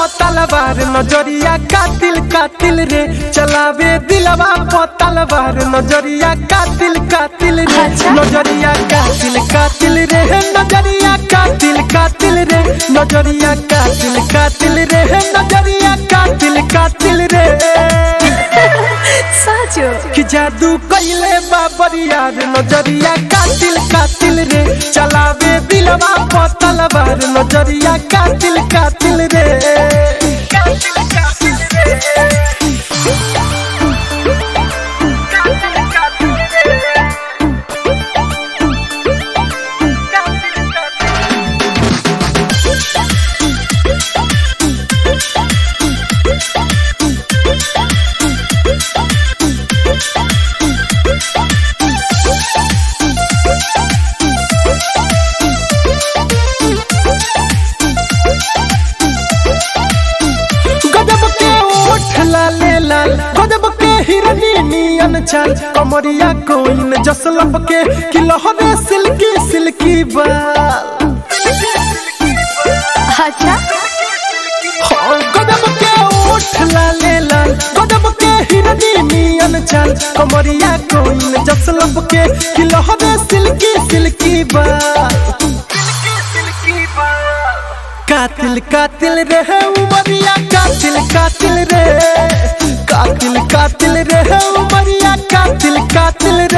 तलवार नजरिया कातिल कातिल रे चलावे दिलवा प तलवार नजरिया कातिल कातिल रे अच्छा। नजरिया कातिल कातिल रे नजरिया कातिल कातिल रे नजरिया कातिल कातिल रे नजरिया कातिल कातिल रे साँचो कि जादू कइले बाबरिया रे नजरिया कातिल कातिल रे चलावे दिलवा प तलवार नजरिया कातिल कातिल रे गजब के ओठ लाले लाल गजब के हिरनी नियन चाल कमरिया कोइन जसलप के कि लहरे सिल्की सिल्की बाल अच्छा हाँ, गजब के ओठ लाले लाल गजब के हिरनी नियन चाल कमरिया कोइन जसलप के कि लहरे सिल्की सिल्की बाल कातिल कातिल रे उमरिया कातिल कातिल रे कातिल कातिल रे उमरिया कातिल कातिल रे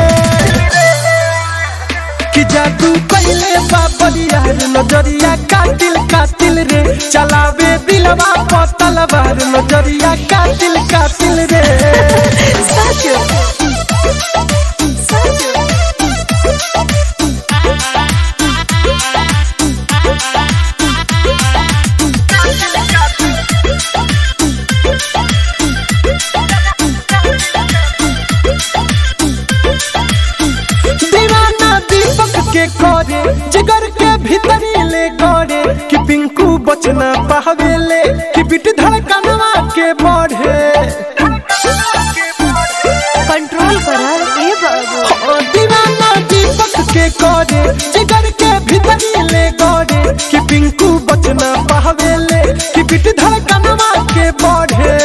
कि जादू पहले बाबरिया रे नजरिया कातिल कातिल रे चलावे दिलवा प तलवार नजरिया कातिल कातिल रे साँचो साँचो दीवाना दीपक के करे जिगर के भीतरी ले करे कि पिंकू बचना पावेले कि बिट धड़कनवा के बढ़े कंट्रोल करा ए बाबू हाँ, दीवाना दीपक के करे जिगर के भीतरी ले करे कि पिंकू बचना पावेले कि बिट धड़कनवा के बढ़े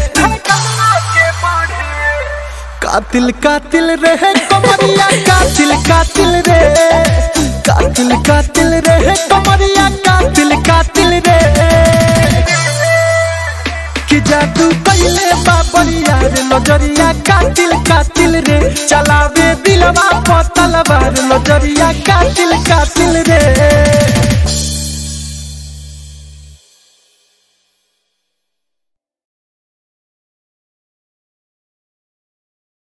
कातिल कातिल रहे कमरिया कातिल कातिल रे कातिल कातिल रहे कमरिया कातिल कातिल रे कि जादू पहले बाबरिया रे नजरिया कातिल कातिल रे चलावे दिलवा प तलवार नजरिया कातिल कातिल